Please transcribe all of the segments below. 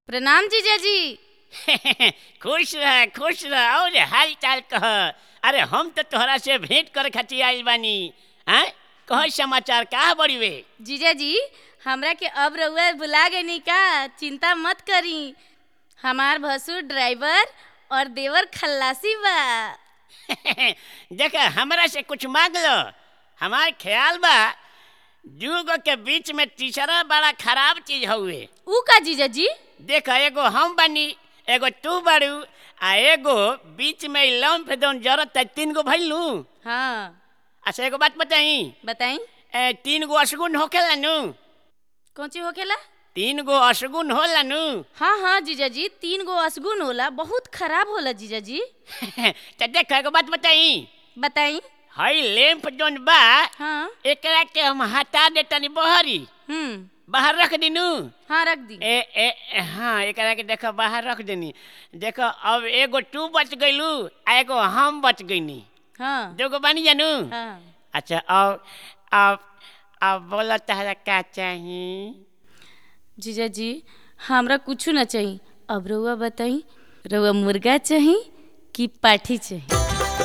प्रणाम जीजाजी खुश रह खुश रह और हाल चाल कह अरे हम तो तोहरा से भेंट करे खातिर आइल बानी हैं कह समाचार का बड़ी वे जीजाजी हमरा के अब रउआ बुला गई का चिंता मत करी हमार भसुर ड्राइवर और देवर खल्लासी बा देख हमरा से कुछ मांग लो हमार ख्याल बा दूगो के बीच में तीसरा बड़ा खराब चीज हउए ऊ का जीजाजी देख एगो हम बानी एगो तू बारू आ एगो बीच में लम फेदन जरूरत है तीन गो भइल नू हाँ अच्छा एगो बात बताई बताई ए, तीन गो अशगुन होखेला नू कौन चीज होखेला तीन गो अशगुन होला नू हाँ हाँ जीजाजी तीन गो असगुन होला बहुत खराब होला जीजाजी तो देख एगो बात बताई बताई हई लैंप जोन बा हाँ एकरा के हम हटा देतनी बहरी हम्म बाहर रख दिनू हाँ रख दी ए ए ए, हाँ एकरा के देखो बाहर रख देनी देखो अब एगो तू बच गइलू आ एगो हम बच गइनी हाँ दोगो बानी जानू हाँ अच्छा अब अब अब बोला तहरा का चाही जीजाजी हमरा कुछ ना चाहिए अब रउआ बताई रउआ मुर्गा चाही कि पाठी चाही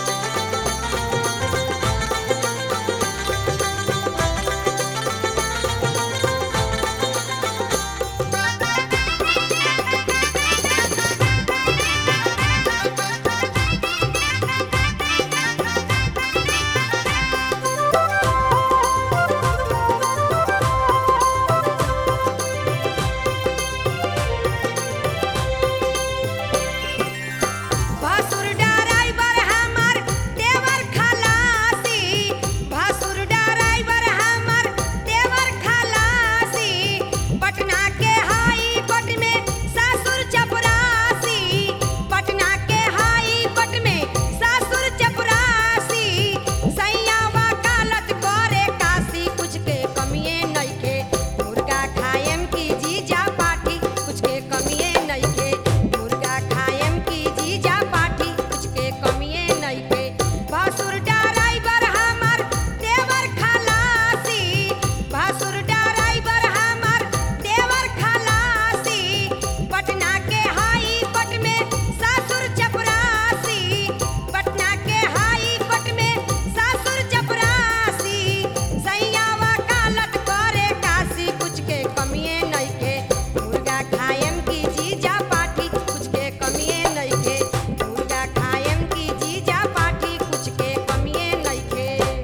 भासुर ड्राइवर हमर देवर खलासी भासुर ड्राइवर हमर देवर खलासी पटना के हाई कोर्ट में सासुर चपरासी पटना के हाई कोर्ट में सासुर चपरासी सैया वकालत करे काशी कुछ के कमिए नइखे मुर्गा खाएम की जीजा पाठी कुछ के कमिए नइखे मुर्गा खाएम की जीजा पाठी कुछ के कमिए नइखे भासुर ड्राइवर हमर देवर खलासी भासुर ड्राइवर हमर देवर खलासी पटना के हाई कोर्ट में सासुर चपरासी पटना के हाई कोर्ट में सासुर चपरासी सैया वकालत करे काशी कुछ के कमिए नइखे मुर्गा खाएम की जीजा पाठी कुछ के कमिए नइखे मुर्गा खाएम की जीजा पाठी कुछ के कमिए नइखे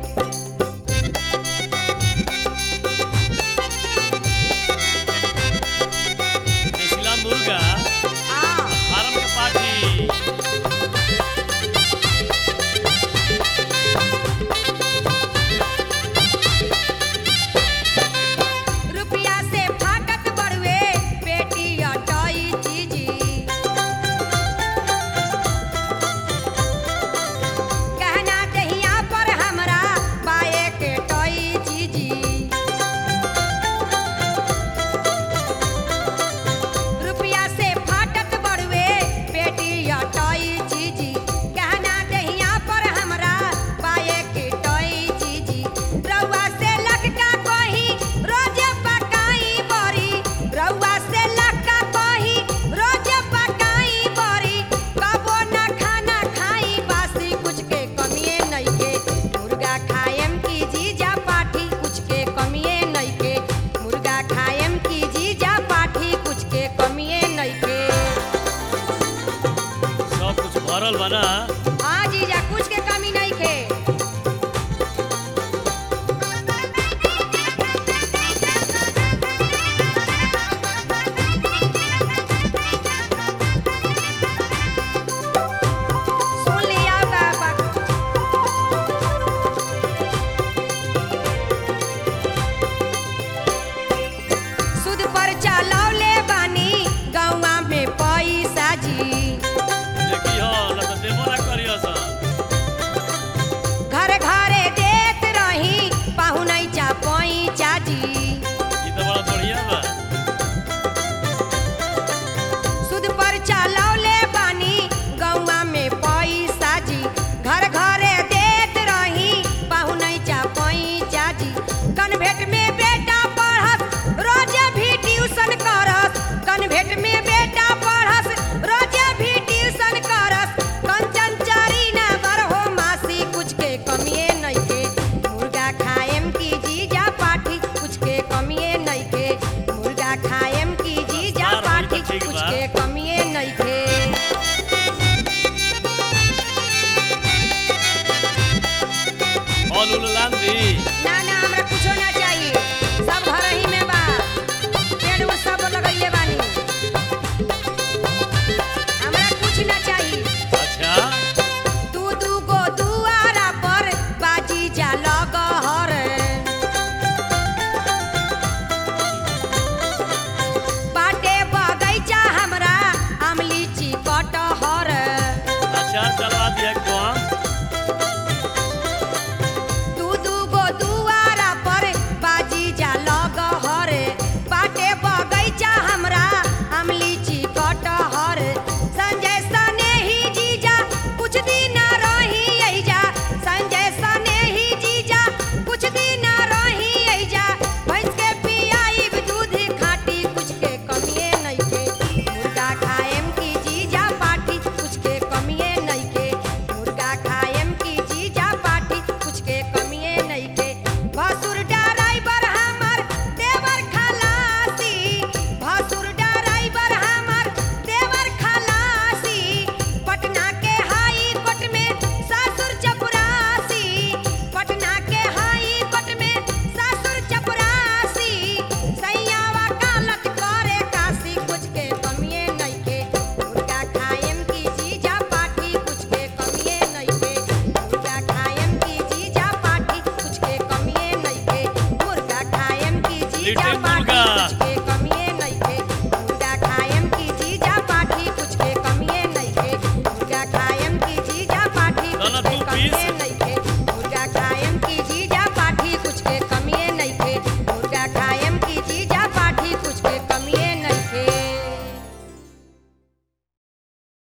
देसिला मुर्गा आ फार्म के पार्टी रुपया से फाटक बड़ुए पेटी अटाई चीजी कहना दहिया पर हमरा बाए के टोई चीजी रुपया से फाटक बड़ुए पेटी अटाई चीजी कहना दहिया पर हमरा बाए के टोई चीजी रउआ से लटका कही रोज पकाई बरी रउआ से लटका कही रोज पकाई बरी कबो न खाना खाई बासी कुछ के कमिए नइखे मुर्गा खाएम की जीजा पाठी कुछ के कमिए नइखे मुर्गा खाएम की जीजा पाठी कुछ के कमिए नइखे सब कुछ भरल बा ना